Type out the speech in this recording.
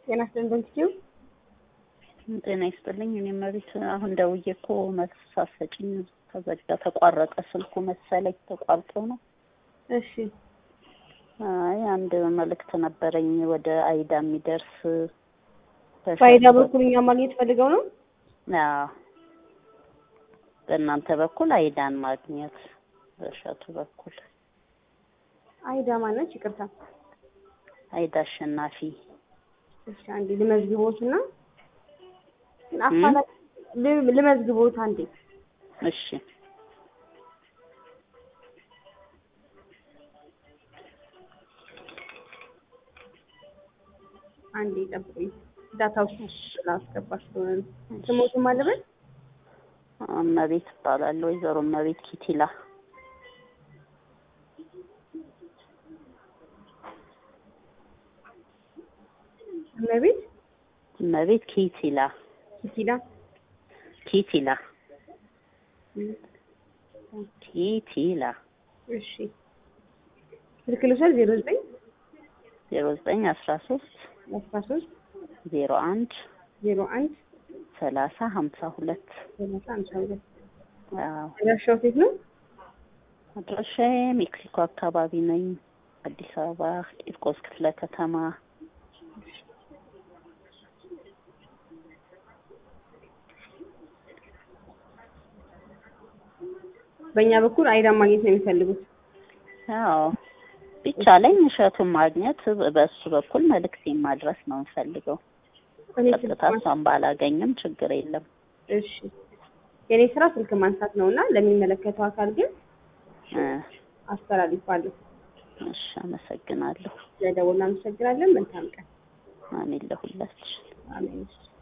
ጤና ይስጥልኝ በንቲው ጤና ይስጥልኝ። እኔ መቤት አሁን ደውዬ እኮ መልስ ሳትሰጪኝ ተዘጋ፣ ተቋረጠ ስልኩ መሰለኝ ተቋርጦ ነው። እሺ አይ አንድ መልእክት ነበረኝ ወደ አይዳ የሚደርስ ፋይዳ በኩል እኛ ማግኘት ፈልገው ነው። አዎ በእናንተ በኩል አይዳን ማግኘት በእሸቱ በኩል አይዳ ማነች? ይቅርታ አይዳ አሸናፊ እሺ አንዴ ልመዝግቦት እና አፋላ- ል- ልመዝግቦት አንዴ እሺ አንዴ ጠብቁኝ። ዳታ ውስጥ ላስገባ ስለሆነ ነው። ስሞቱን ማለበት እመቤት እባላለሁ። ወይዘሮ እመቤት ኪቲላ እመቤት እመቤት ኪቲላ ኪቲላ ኪቲላ ኪቲላ እሺ ስልክ ልውሰድ ዜሮ ዘጠኝ ዜሮ ዘጠኝ አስራ ሶስት አስራ ሶስት ዜሮ አንድ ዜሮ አንድ ሰላሳ ሀምሳ ሁለት ሰላሳ ሃምሳ ሁለት አዎ አድራሻው ሴት ነው። አድራሻዬ ሜክሲኮ አካባቢ ነኝ። አዲስ አበባ ቂርቆስ ክፍለ ከተማ በእኛ በኩል አይዳን ማግኘት ነው የሚፈልጉት። አዎ ቢቻለኝ እሸቱን ማግኘት በእሱ በኩል መልእክቴን ማድረስ ነው የምፈልገው። እኔ ቀጥታ ስልክ ማን- እሷን ባላገኝም ችግር የለም። እሺ የእኔ ስራ ስልክ ማንሳት ነው እና ለሚመለከተው አካል ግን እ አስተላልፋለሁ። እሺ አመሰግናለሁ። ስለደወልን አመሰግናለን። መልካም ቀን። አሜን ለሁላችን። አሜን።